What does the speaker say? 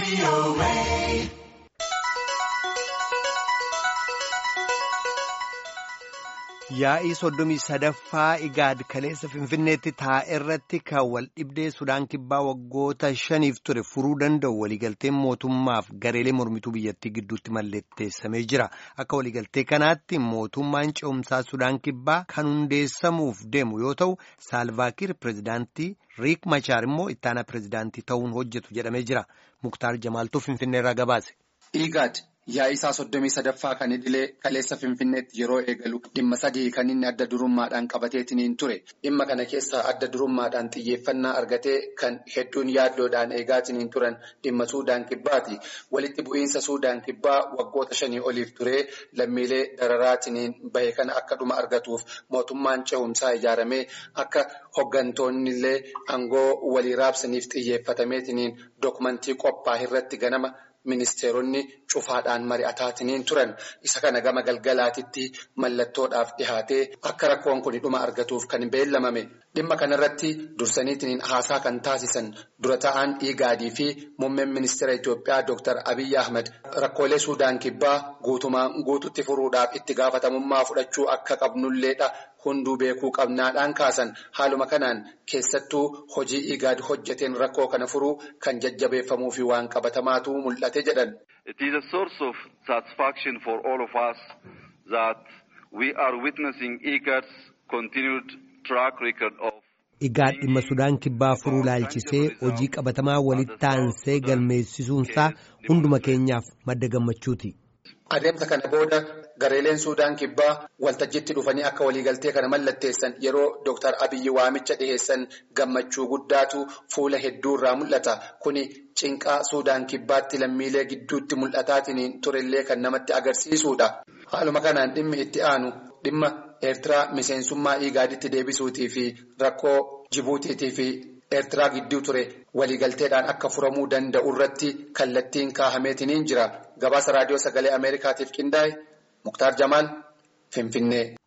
Yaa'ii soddomii sadaffaa Igaad kaleessa Finfinneetti taa'e irratti kan wal dhibdee Sudaan kibbaa waggoota shaniif ture furuu danda'u waliigalteen mootummaaf gareelee mormituu biyyattii gidduutti mallatteessamee jira. Akka waliigaltee kanaatti mootummaan ce'umsaa Sudaan kibbaa kan hundeessamuuf deemu yoo ta'u, Saalvaakiir pirezidaantii Riik Machaar immoo ittaanaa pirezidaantii ta'uun hojjetu jedhamee jira. Muktaar Jamaaltuu Finfinneerraa gabaase. Igaad yaa'ii isaa soddomii sadaffaa kan idilee kaleessa Finfinneetti yeroo eegalu dhimma sadii kan inni adda durummaadhaan qabateetiniin ture. Dhimma kana keessaa adda durummaadhaan xiyyeeffannaa argatee kan hedduun yaaddoodhaan eegaatiniin turan dhimma Suudaan kibbaati. Walitti bu'iinsa Suudaan kibbaa waggoota shanii oliif turee lammiilee dararaatiniin bahe kana akka dhuma argatuuf mootummaan ce'umsaa ijaaramee akka hoggantoonni illee aangoo walii raabsaniif xiyyeeffatameetiniin dokumentii qophaa'e irratti ganama. Ministeeronni cufaadhaan mari'ataatiniin turan isa kana gama galgalaatitti mallattoodhaaf dhihaatee akka rakkoon kun dhuma argatuuf kan beellamame dhimma kanarratti dursaniitiin haasaa kan taasisan dura ta'an Igaadii fi muummeen ministeera Itoophiyaa Dr. Abiyyi Ahmed rakkoolee Suudaan kibbaa guutumaan guututti furuudhaaf itti gaafatamummaa fudhachuu akka qabnulleedha. Hunduu beekuu qabnaadhaan kaasan haaluma kanaan keessattuu hojii Igaad hojjeteen rakkoo kana furuu kan jajjabeeffamuu fi waan qabatamaatu mul'ate jedhan. It is a source of satisfaction for all of us that we are witnessing Igaad's continued track record of. Igaad dhimma Sudaan kibbaa furuu laalchisee hojii qabatamaa walitti aansee galmeessisuunsaa hunduma keenyaaf madda gammachuuti. Adeemsa kana booda gareeleen Suudaan kibbaa waltajjiitti dhufanii akka waliigaltee kana mallatteessan yeroo Dr. Abiyyi waamicha dhiheessan gammachuu guddaatu fuula hedduurraa mul'ata. Kuni cinqaa Suudaan kibbaatti lammiilee gidduutti mul'ataatiin turellee kan namatti agarsiisudha. Haaluma kanaan dhimmi itti aanu dhimma Eertiraa miseensummaa Igaaditti deebisuutii fi rakkoo Jibuutiitii fi Eertiraa gidduu ture waliigalteedhaan akka furamuu danda'u irratti kallattiin kaahameetiniin jira. Gabaasa raadiyoo sagalee Ameerikaatiif qindaa'e Muktaar Jamaal Finfinnee.